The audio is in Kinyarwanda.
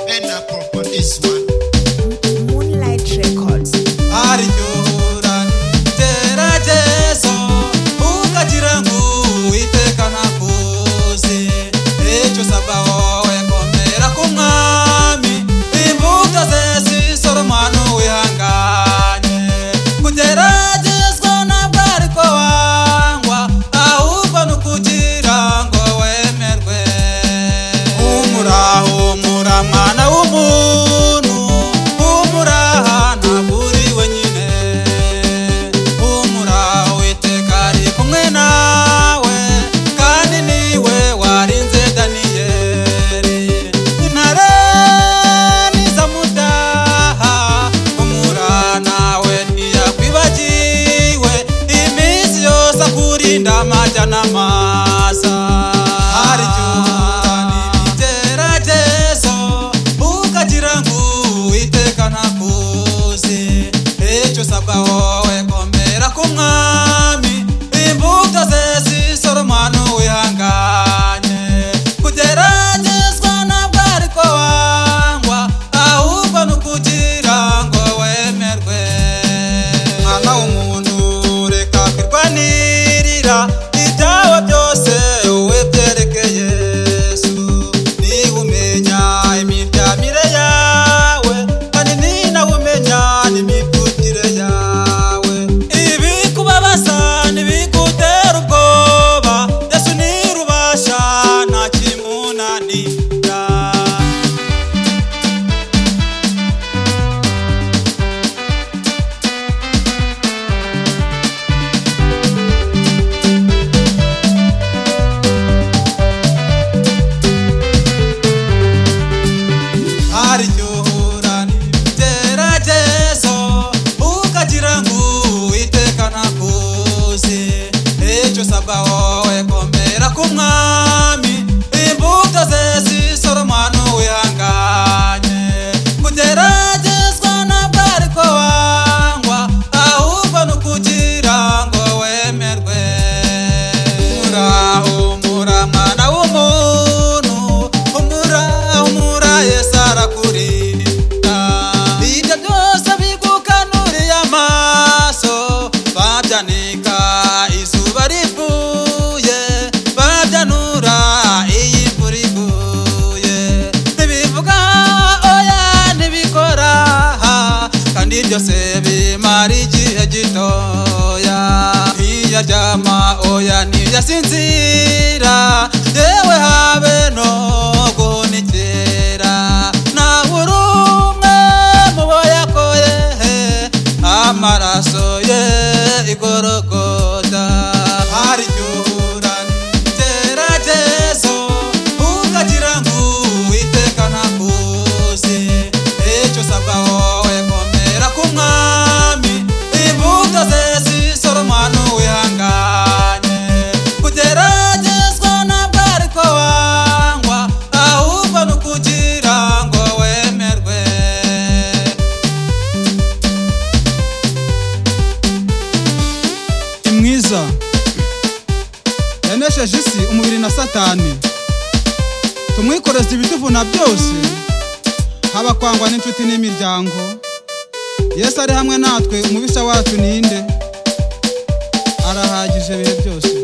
end up on this one. Moonlight Records. aryohora gerageza ukagira ngo uwiteka nakuzi icyo usabwa wowe komera ku mwami imbuto ze zisoromwa n'uwihanganye kugeragezwa ntabwo ariko wangwa ahubwo ni ukugira ngo wemerwe umuraho umura mwana w'umuntu umuraha ntabwo uri wenyine umuraho witeka ari kumwe nawe kandi niwe warinze daniyeli intare nizamudaha umuraha nawe ntiyakwibagiwe iminsi yose akurinda amajya n'amaza aryohora ibigeragezo ukagira ngo uwiteka ntakuzi icyo usabwa wowe komera ku mwami imbuto ze zisoromwa n'uwihanganye kugeragezwa ntabwo ariko wangwa ahubwo ni ukugira ngo wemerwe mwana w'umuntu reka kwirwanirira ibyawe byose wowe byereke yesu niba umenya imiryamire yawe kandi ninawe umenya n'imivugire yawe ibikubabaza ntibigutera ubwoba yesu nirubasha nta kimunanira aryohora nibigeragezo ukagira ngo uwiteka ntakuzi icyo usabwa wowe komera ku mwami imbuto ze zisoromwa n'uwihanganye kugeragezwa ntabwo ariko wangwa ahubwo ni ukugira ngo wemerwe muraho muramwana w'umuntu umura umura yesu arakurinda ibyo byose bigukanuriye amaso babyanika izuba rivuye babyanura iyi imvura iguye ntibivuga oya ntibikora kandi byose bimara igihe gitoya ntiyaryama oya ntiyasinzira yewe habe no guhunikira ntabura umwe mu bo yakoye amaraso ye igorogota aryohora ibigeragezo ukagira ngo uwiteka ntakuzi icyo usabwa wowe komera ku mwami imbuto ze zisoromwa n'uwihanganye kugeragezwa ntabwo ariko wangwa ahubwo ni ukugira ngo wemerwe imwiza yanesheje isi umubiri na satani tumwikoreze ibituvuna byose haba kwangwa n'inshuti n'imiryango yesu ari hamwe natwe umubisha wacu ninde arahagije ibihe byose